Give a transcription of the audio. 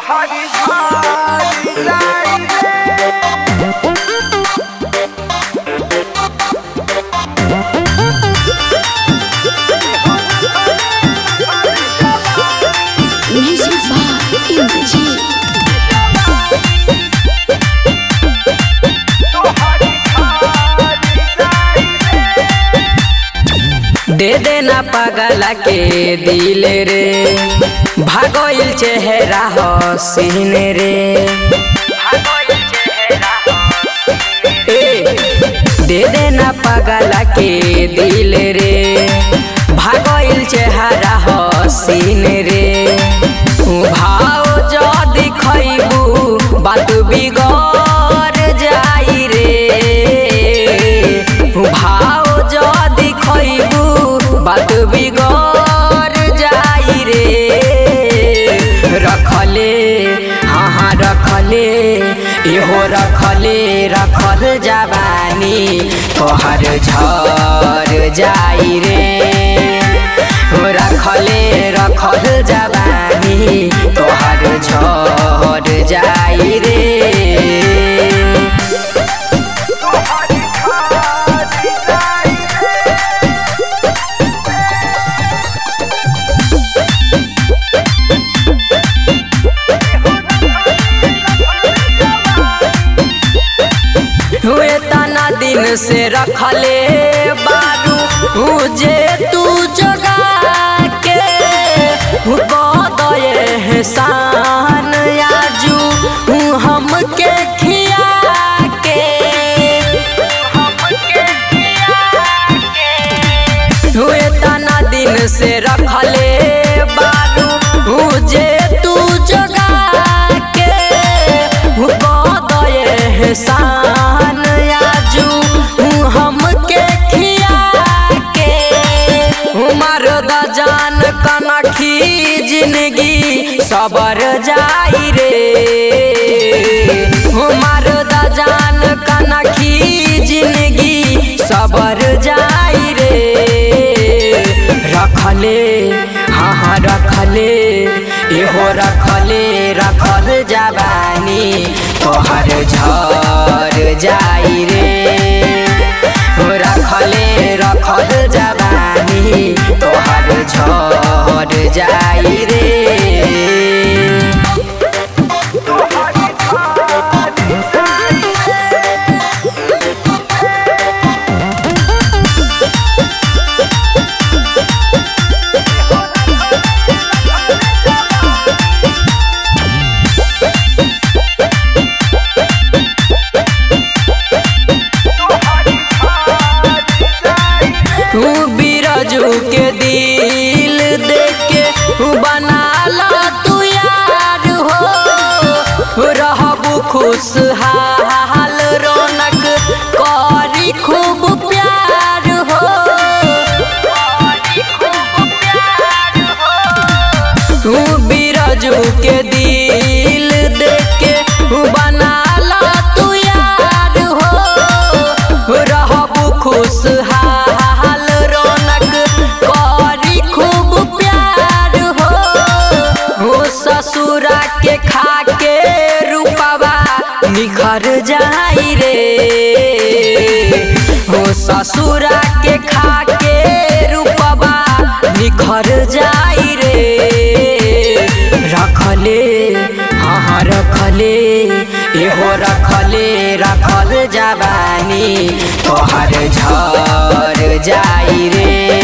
तोहरी झाड़ी जाई रे Music by Indrajit. तोहरी झाड़ी जाई रे दे देना पगला के दिल रे भागोइल चेहरा हसीन रे भागोइल चेहरा ए, दे देना पगला के दिल रे भागोइल चेहरा हसीन रे भाव जदि खैबू बात बिगड़ जाई रे भाव जदि खैबू बात बिगड़ जाई रे रखले हाँ हाँ रखले इहो रखले रखल जवानी तोहर झर जाई रे हो रखले रखल जवानी तोहर झर जाई रे तोहरी झाड़ी जाई रे हुए तना दिन से रखले बारू हुजे तू जगा के दये एहसान आजू हमके खिया के हुए तना दिन से रखले बारू हुजे तू जगा के दये एहसान आजू हमके खिया के उमर द जान कनखी जिंदगी सबर जाई रे उमर द जान कनखी जिंदगी सबर जाई रे रखले हाँ हाँ रखले एहो रखले रखल जवानी तोहर झर जाई रे हो रखले रखल जवानी तोहर झर जाई रे तोहरी झाड़ी जाई तोहरी झाड़ी जाई तू बिरजू के दिल देख के तू बना ला तू यार हो रहबू खुशहाल रौनक करी खूब प्यार हो तू बिरजू के दिल देख के तू बना ला तू यार हो रहबू खुशहाल रौनक करी खूब प्यार हो हो ससुरा के खा के रूपवा निखर जाई रे हो ससुरा के खा के रूपवा निखर जाई रे रखले हाँ हाँ रखले एहो रखले रखल जवानी तोहर झर जाई रे